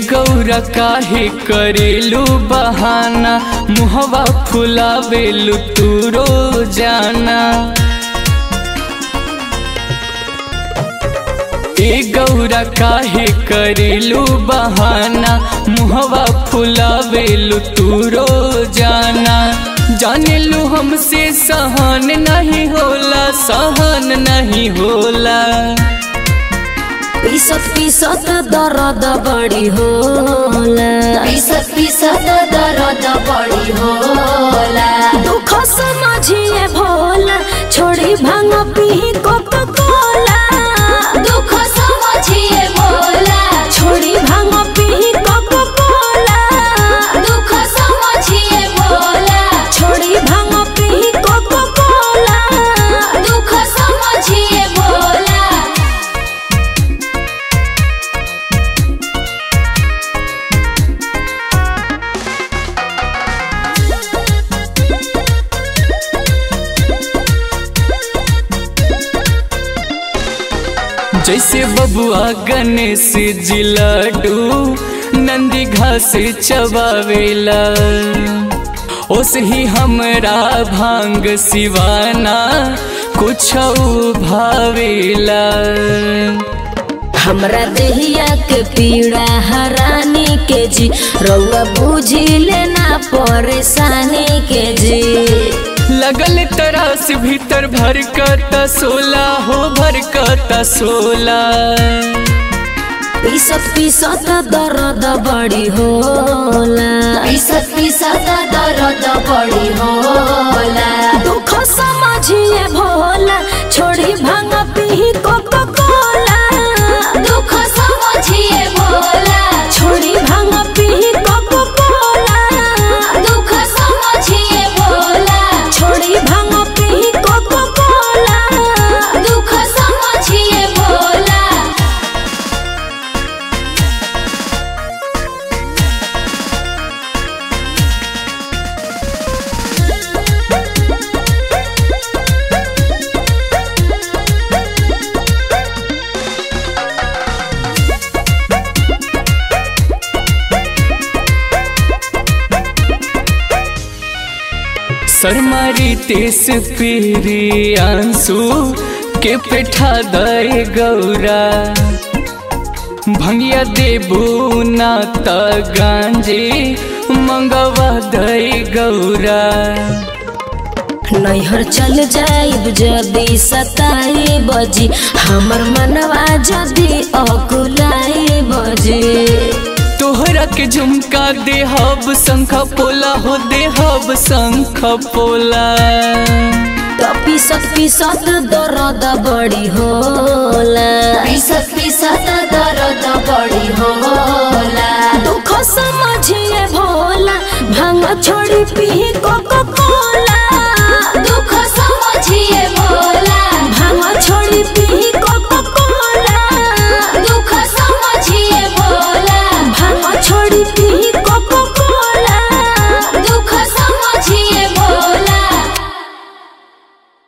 गौरा काहे करेलू बहाना मुहवा फुलावेलू तू रोजाना ए गौरा काहे करेलू बहाना मुहवा फुलावेलू तू रोजाना जानेलू हमसे सहन नहीं होला सहन नहीं होला पीसत पीसत दर्द बड़ी होला पीसत पीसत दर्द बड़ी होला दुख समझिए भोला छोड़ी भांग पी कोका कोला दुख समझिए भोला छोड़ी भांग पी कोका कोला दुख समझिए भोला छोड़ी भांग पी कोका कोला दुख समझिए भोला जैसे बबुआ गणेश जी लड्डू नंदी घास चबावेला ओस ही हमरा भांग सिवाना कुछ भावेला हमरा देहिया के पीड़ा हरानी के जी रउआ बुझी लेना परेशानी के जी लगल तरास भीतर भर का सोला हो भर का सोला पीसत पीसत दर्द बड़ी होला पीसत पीसत दर्द बड़ी होला दुख समझिए भोला छोड़ी भांग पी कोका कोला दुख समझिए भोला छोड़ी भांग पी कोका कोला दुख समझिए भोला छोड़ी भांग पी कोका कोला दुख समझिए भोला सरमारी तेस पीरी आंसू के पेठा दे गौरा भंगिया देबू ना त गांजे मंगवा दे गौरा नैहर चल जाइब जदी सताई बजी हमर मनवा जदी अकुलाई बजी तोहरा के झुमका देहब शंख पोला हो देहब शंख पोला तो पीसत पीसत दर्द बड़ी होला पीसत पीसत दर्द बड़ी होला दुख समझिए भोला भांग छोड़ी पी कोको